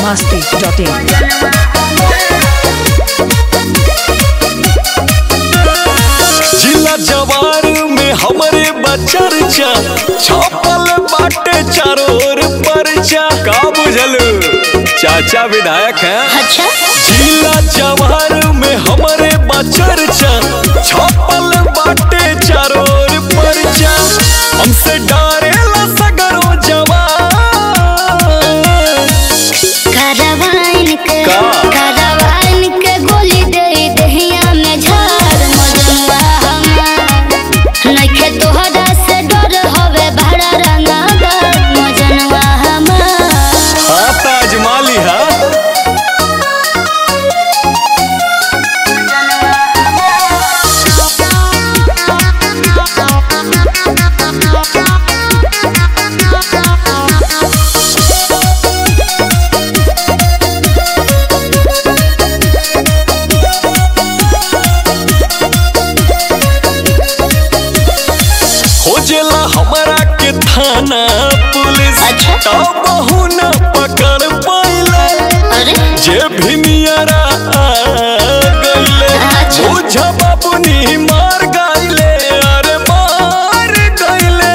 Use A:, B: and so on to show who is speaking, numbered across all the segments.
A: biharmasti.in
B: जिला जवार में हमरे बचरचा छपल बाटे चारों ओर परचा का बुझल चाचा विधायक हैं
C: अच्छा
B: जिला जवार में हमरे बचरचा छपल बाटे चारों ओर परचा हमसे डरेला सगरो जवान
C: करवाइन के
B: का?
C: करवाइन के गोली दे दहिया में झाड़ मजनुआ हमार नइखे तोहरा से डर हवे भरा रंगागर मजनुआ हमार
B: हाँ ताजमाली है खोजेला हमरा के थाना पुलिस
C: अच्छा।
B: तब बहु न पकड़ पाइले
C: अरे
B: जे भी नियरा आ गइले
C: अच्छा।
B: बुझ बाबुनी मार गइले अरे मार गइले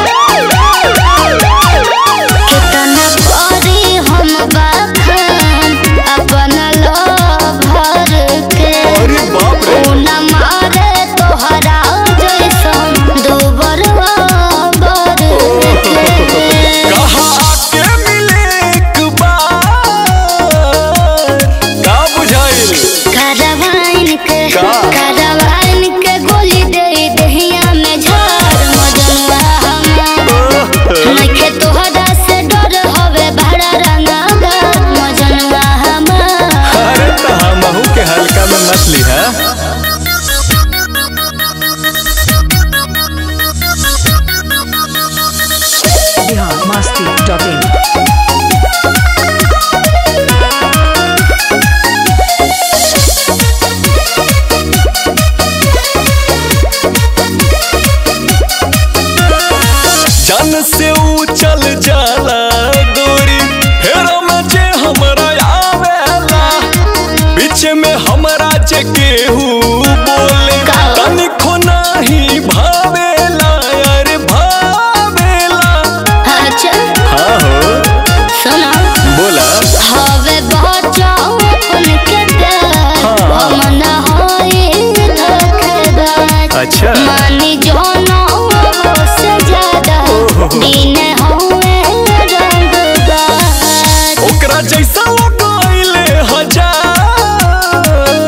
C: कितना करी हम बाखान अपन लोभर के
B: अरे बाप रे
C: ऊ न मारे तोहरा जैसन दोबर बर के
B: कहा आके मिले एक बार का बुझाइल
C: करवाइन के
B: का?
C: करवाइन के गोली दे दहिया में झाड़ मजनुआ हमार नइखे तोहरा से डर हवे भरा रंगागा मजनुआ हमार
B: अरे तो हमहू के हल्का में मछली है
A: biharmasti.in
B: जन से ऊ चल जाला गोरी फेरो में जे हमरा आवेला बीच में हमरा जे केहू बोले
C: का?
B: तनिको नाही भावेला अरे भावेला
C: अच्छा
B: हाँ हो
C: सुनो
B: बोला
C: हवे बचावन के प्यार
B: हाँ।
C: हम न होई धोखेबाज
B: अच्छा
C: मानी जोनो से ज्यादा दिन हुए रंगबाज
B: ओकरा जैसा लगाइले हजार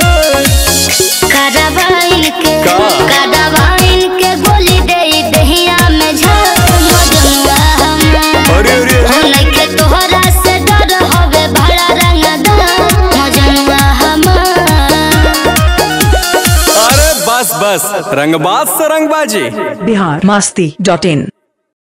C: करवाइन के
B: का?
C: करवाइन के गोली दे दहिया में झाड़ मजनुआ हमार
B: अरे अरे
C: हो नइखे तोहरा से डर हवे भरा रंगदार मजनुआ हमार
B: अरे बस बस रंगबाज से रंगबाजी
A: biharmasti.in